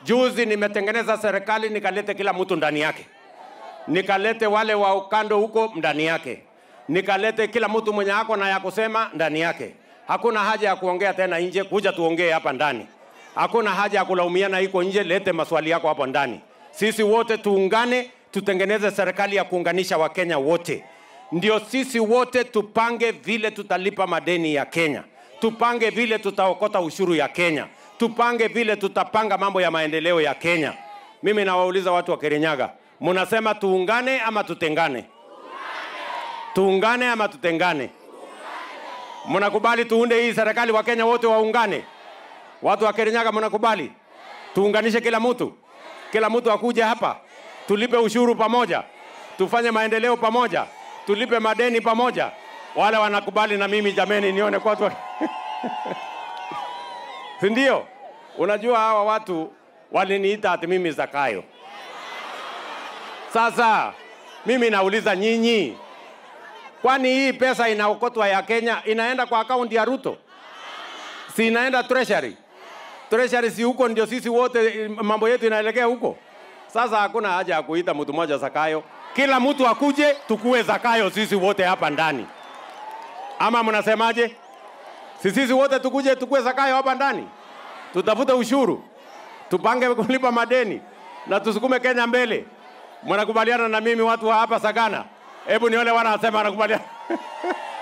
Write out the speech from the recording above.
Juzi nimetengeneza serikali nikalete kila mtu ndani yake, nikalete wale wa ukando huko ndani yake, nikalete kila mtu mwenye ako na ya kusema ndani yake. Hakuna haja ya kuongea tena nje, kuja tuongee hapa ndani. Hakuna haja ya kulaumiana iko nje, lete maswali yako hapo ndani. Sisi wote tuungane, tutengeneze serikali ya kuunganisha Wakenya wote, ndio sisi wote tupange vile tutalipa madeni ya Kenya, tupange vile tutaokota ushuru ya Kenya, tupange vile tutapanga mambo ya maendeleo ya Kenya. Mimi nawauliza watu wa Kirinyaga, mnasema tuungane ama tutengane? Tuungane ama tutengane? Mnakubali tuunde hii serikali, Wakenya wote waungane? Watu wa Kirinyaga mnakubali tuunganishe kila mtu, kila mtu akuja hapa, tulipe ushuru pamoja, tufanye maendeleo pamoja, tulipe madeni pamoja. Wale wanakubali na mimi jameni, nione kwa watu si ndio? Unajua hawa watu waliniita ati mimi Zakayo. Sasa mimi nauliza nyinyi, kwani hii pesa inaokotwa ya Kenya inaenda kwa akaunti ya Ruto? Si inaenda treasury? Treasury si huko ndio sisi wote mambo yetu inaelekea huko. Sasa hakuna haja ya kuita mtu mmoja Zakayo, kila mtu akuje tukue Zakayo sisi wote hapa ndani, ama mnasemaje? Si sisi wote tukuje tukue Zakayo hapa ndani, tutafute ushuru, tupange kulipa madeni na tusukume Kenya mbele. Mnakubaliana na mimi watu wa hapa Sagana? Hebu nione wanasema wanakubaliana.